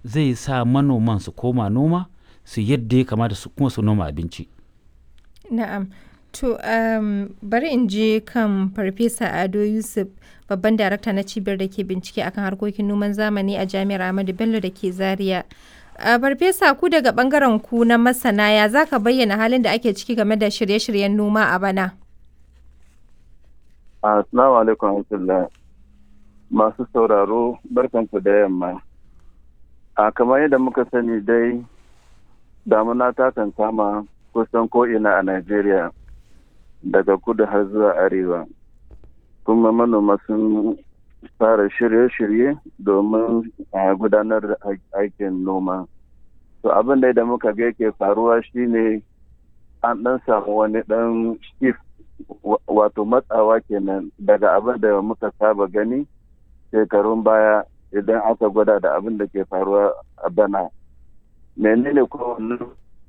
zai sa manoman su koma noma su yadda ya kamata su kuma su noma abinci Na'am. To, um, bari in je kan Farfesa Ado Yusuf, babban darakta na cibiyar da ke bincike akan harkokin noman zamani a Jami'ar Ahmadu Bello da ke Zaria. A Farfesa ku daga bangaren ku na masana ya za ka bayyana halin da ake ciki game da shirye-shiryen noma a bana? Assalamu alaikum warahmatullah. Masu sauraro barkanku da yamma. A kamar yadda muka sani dai damuna ta kan kama kusan ko'ina a Najeriya daga kudu har zuwa arewa. Kuma manoma sun fara shirye-shirye domin a gudanar da aikin noma. To abin da muka ga yake faruwa shine an ɗan samu wani ɗan shift wato matsawa kenan daga abin da muka saba gani shekarun baya idan aka gwada da abin da ke faruwa a bana. Menene kowane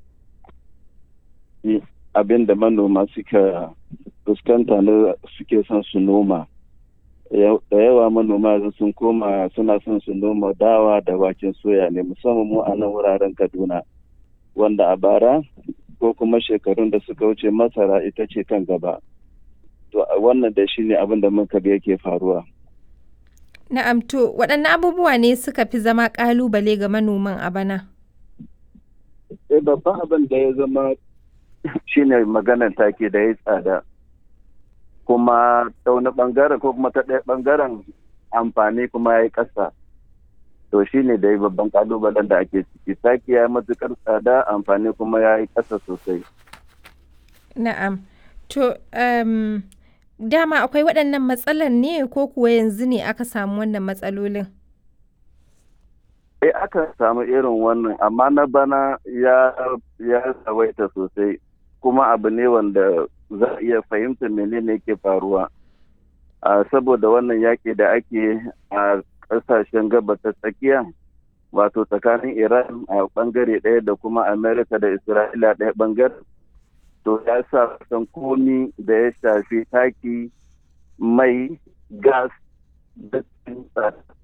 abin da manoma suka fuskanta na suke son su noma da yawa manoma sun koma suna son su noma dawa da waken soya ne musamman mu a nan wuraren kaduna wanda a bara ko kuma shekarun da suka wuce masara ita ce kan gaba to wannan da shi ne abin da muka ga yake faruwa Na'am to waɗanne abubuwa ne suka fi zama ƙalubale ga manoman a bana? Eh babban abin da ya zama shine maganar take da ya tsada kuma ta wani bangaren ko kuma ta ɗaya bangaren amfani kuma ya yi ƙasa to shine da ya babban kalubalen da ake ciki taki ya yi matuƙar tsada amfani kuma ya yi ƙasa sosai Na'am. To, um, dama akwai waɗannan matsalar ne ko kuwa yanzu ne aka samu wannan matsalolin? Eh aka samu irin wannan amma na bana ya ya tsawaita sosai kuma abu ne wanda za a iya fahimtar menene ke faruwa saboda wannan yaƙi da ake a ƙasashen gabas ta tsakiya wato tsakanin iran a ɓangare ɗaya da kuma amerika da isra'ila ɗaya ɓangare to ya sa san komi da ya shafi taki mai gas da